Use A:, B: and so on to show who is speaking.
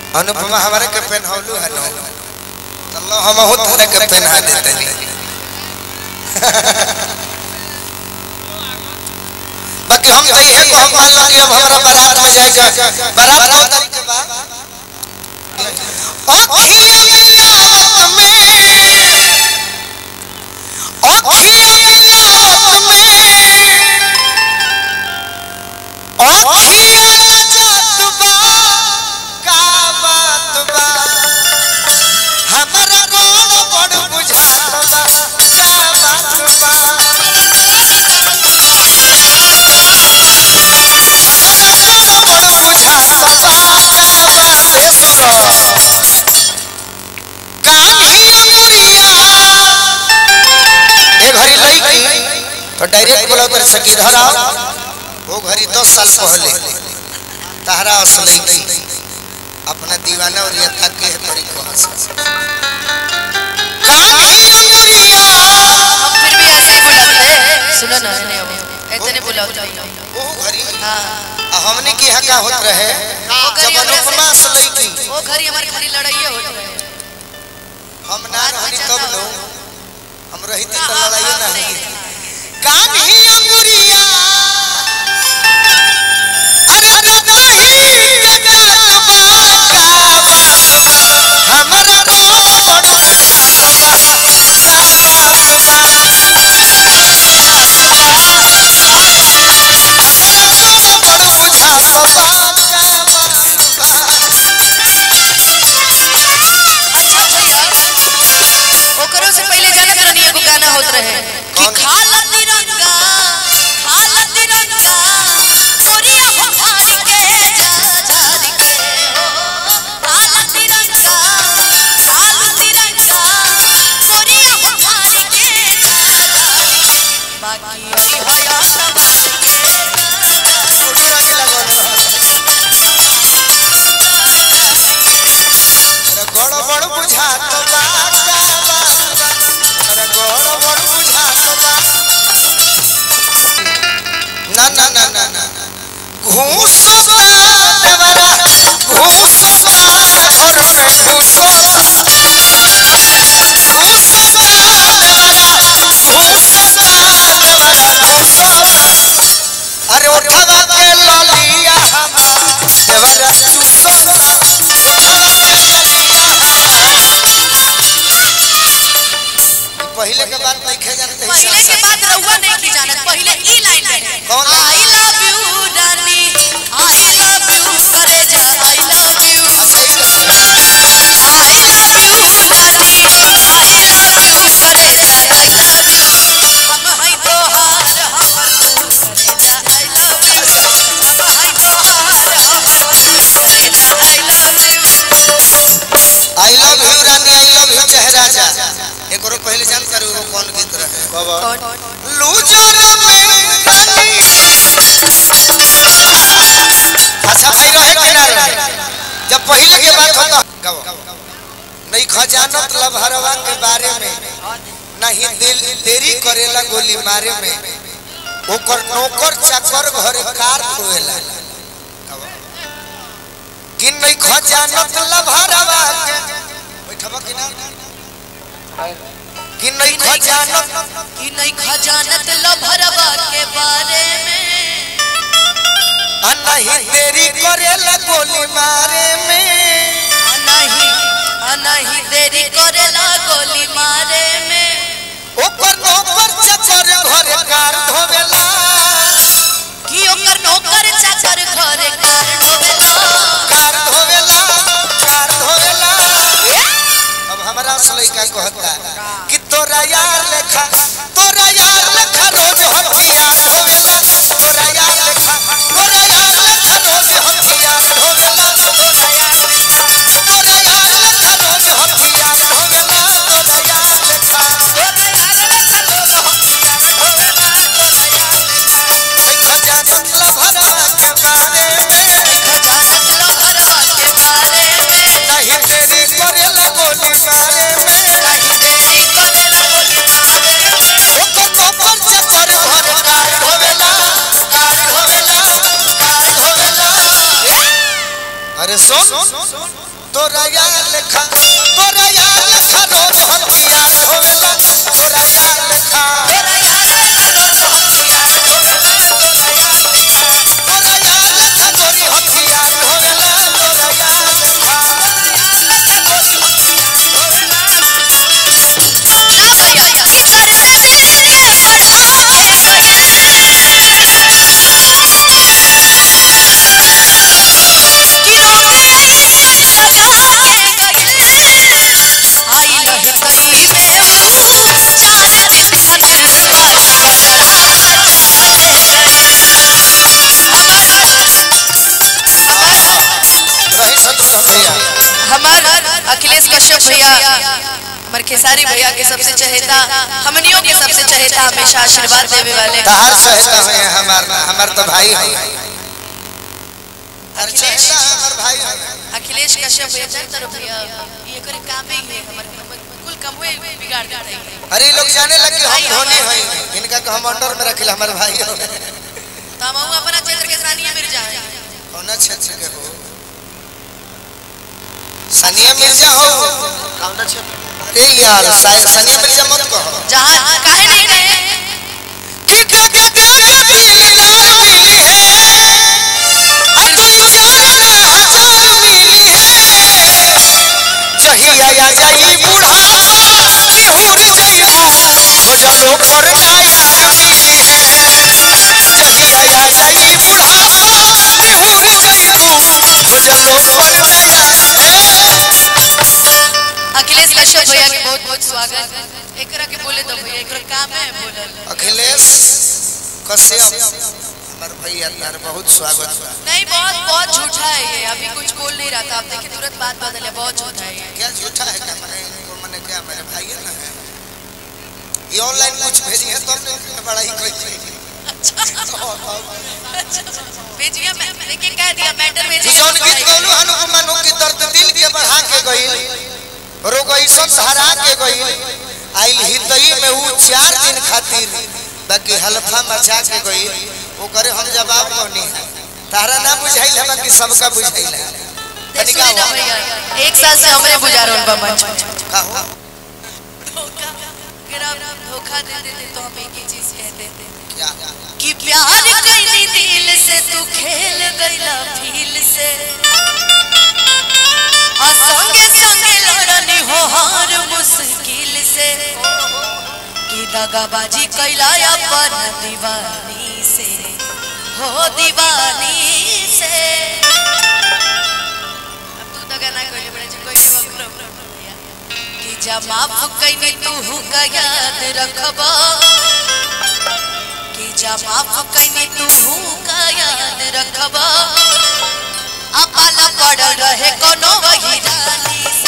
A: अनुपमा हमारे के पहनौलू है नो चलो हम हो तोरे के पहना देते नहीं बाकी हम जई है को हम मान लो कि अब हमरा बारात में जाएगा बारात दो तारीख के बाद ओ खिया मिलावत में ओ खिया मिलावत में ओ खिया जात बा का बात बा हमरा गोड़ बड़ बुझात बा का बात बा तो डायरेक्ट बोला तर सकी धरा वो घड़ी दस साल पहले तहरा असलई थी अपना दीवाना और यथा के तरी को हंस कान्हिया
B: हम फिर भी ऐसे ही बुलाते हैं सुनो ना नहीं अब ऐसे नहीं बुलाते
A: वो घड़ी
B: हाँ
A: आ हमने की हका होत रहे
B: वो घड़ी
A: जब
B: हमरा
A: अनुपमा
B: से-
A: असलई थी
B: वो घड़ी हमारे खाली लड़ाई होत रहे
A: हम ना
B: बात
A: रहनी
B: बचाता
A: तब नो
B: हो।
A: हम रहिती
B: हाँ,
A: तो
B: हाँ,
A: लड़ाई
B: हाँ,
A: ना
B: नहीं,
A: हुई
B: नहीं।
A: कान्ही अंगुरिया अरे कतही के जात बा का बात बा हमरा गोड़ बड़ बुझात बा का बात बा हमरा गोड़ बड़ बुझात बा का बात बा
B: अच्छा भैया ओकरो से पहले जाने करनी एगो गाना होत रहे कि
A: कौन?
B: खाला तिरंगा खाला तिरंगा गोरिया हो फाड़ के जा झाड़ के हो खाला तिरंगा खाला तिरंगा गोरिया हो फाड़ के जा झाड़ के बाकी अभी हया सवार के
A: सुनी रही लगन मेरा गोड़ बड़ बुझात बा का बात बा मेरा गोड़ बड़ बुझात बा ना ना ना ना ना घूस बा देवरा घूस बा घर में घूस बा घूस बा देवरा घूस बा देवरा घूस बा अरे उठवा के ललिया हमार देवरा चूसबा उठवा के ललिया हमार पहले के बात नहीं खे जानते हैं
B: पहले के बात रहुआ नहीं की जानत पहले ई लाइन रहे
A: कौन line?
B: I love you darling I love you करे जा आई लव यू
A: सही बात है।
B: I love you darling I love you करे जा आई लव यू हम हई तोहार हमर तू करे जा आई लव यू हम हई तोहार हमर तू करे जा I love you
A: I love you रानी आई लव यू चेहरा जा एकरो पहले जान कर वो कौन गीत रहे
B: कौन
A: लूजर में रानी अच्छा भाई रहे कि ना रहे जब पहले के बात होता गाओ नहीं खजानत लभरवा के बारे में नहीं दिल देरी करेला गोली मारे में ओकर नौकर चाकर घरे कार खोएला कि नहीं खजानत लभरवा के बैठबा कि ना कि नहीं खजानत
B: कि नहीं खजानत लभरवा के बारे में
A: आ नहीं देरी करेला गोली मारे में
B: आ नहीं आ नहीं देरी करेला गोली मारे में
A: ओकर नौकर चाकर घरे कार धोवेला
B: कि ओकर नौकर चाकर घरे कार ढोवेला
A: कार धोवेला कार धोवेला अब हमरा असलई का कहता कि तोरा यार लेखा तोरा यार लेखा रोज हथियार ढोवेला तोरा यार लेखा तोरा यार लेखा रोज हथियार ढोवेला तोरा यार लेखा रोज हथियार ढोवेला तोरा यार लेखा खजानत लभरवा के बारे में
B: खजानत लभरवा के बारे में
A: नहीं देरी करेला गोली मारे में
B: नहीं देरी करेला गोली मारे में
A: ओकर नौकर चाकर घर कार धोवेला कार धोवेला कार धोवेला अरे सुन तोरा यार लेखा तोरा यार लेखा रोज हथिया ढोवेला तोरा यार लेखा
B: तेरा यार रोज हथिया ढोवेला तोरा यार लेखा
A: तोरा यार लेखा गोरी हथिया ढोवेला तोरा यार लेखा
B: ना भैया भीतर से दिल के बढ़ा के गई कि रोके ऐसन सजा के गई आई लह कई में ऊ चार चितकन का
A: रही शत्रुघ्न भैया
B: हमार अखिलेश कश्यप भैया हमार खेसारी भैया के सबसे चहेता हमनियों के सबसे चहेता हमेशा आशीर्वाद देवे वाले
A: तहार सहेता है हमार हमार तो भाई है हर चहेता हमार भाई है
B: अखिलेश कश्यप भैया जानते रहो भैया ये करे कामे ही है हमर हमर कुल कमवे बिगाड़ देते हैं
A: अरे ये लोग जाने लगे हम धोनी हैं इनका को हम अंडर में रखिल हमार भाई हो
B: तो हम अपना क्षेत्र के सानिया मिर्जा है
A: कौन क्षेत्र के हो सनिया मिर्जा हो कौन क्षेत्र अरे यार सा- सनिया मिर्जा मत कहो
B: जहां काहे नहीं कहे
A: कि जग तेरे दिल ना मिली है आ तू जान ना जान मिली है जहिया आ जाई बुढ़ापा निहुर जइबू खोजलो पर नया मिली है जहिया आ जाई बुढ़ापा निहुर जइबू खोजलो पर नया
B: अखिलेश कश्यप भैया के बहुत बहुत स्वागत एकरा के बोले दो भैया एकरा काम है बोलल
A: अखिलेश कश्यप हमार भैया तार बहुत स्वागत बा
B: नहीं बहुत बहुत झूठा है ये अभी कुछ बोल नहीं रहा था आप देखिए तुरंत बात बदल है बहुत झूठा है ये
A: क्या झूठा है क्या मैंने इनको मैंने क्या मेरे भाई है ना है ये ऑनलाइन कुछ भेजी है तो हमने बड़ा ही कोई
B: भेजिए मैं देखिए कह दिया मैटर
A: तू
B: भेजिए
A: जौन गीत गौलू हनु मनु की दर्द दिल के बढ़ा के गई रोगई सब हरा के गई आइल हितई में ऊ चार दिन खातिर बाकी हल्फा मचा के गई वो करे हम जवाब कोनी है तारा ना बुझाइल है बाकी सबका बुझाइल है तनिका
B: सुनिए ना
A: हो
B: भैया एक साल से हमरे गुजारो उनका मंच
A: का हो
B: धोखा अगर आप धोखा दे देते तो हम एक ही चीज कहते थे
A: क्या
B: कि प्यार कैली दिल से तू खेल गईला फील से आ संगे संगे लड़नी हो हार मुश्किल से कि दगाबाजी कैला अपन दीवानी से हो दीवानी से अब तू दगा ना कैले बड़े जी कोई वक्र कि जब माफ कैनी तू का याद रखबा कि जब माफ कैनी तू का याद रखबा अपाला पड़ल रहे कोनो वही डाली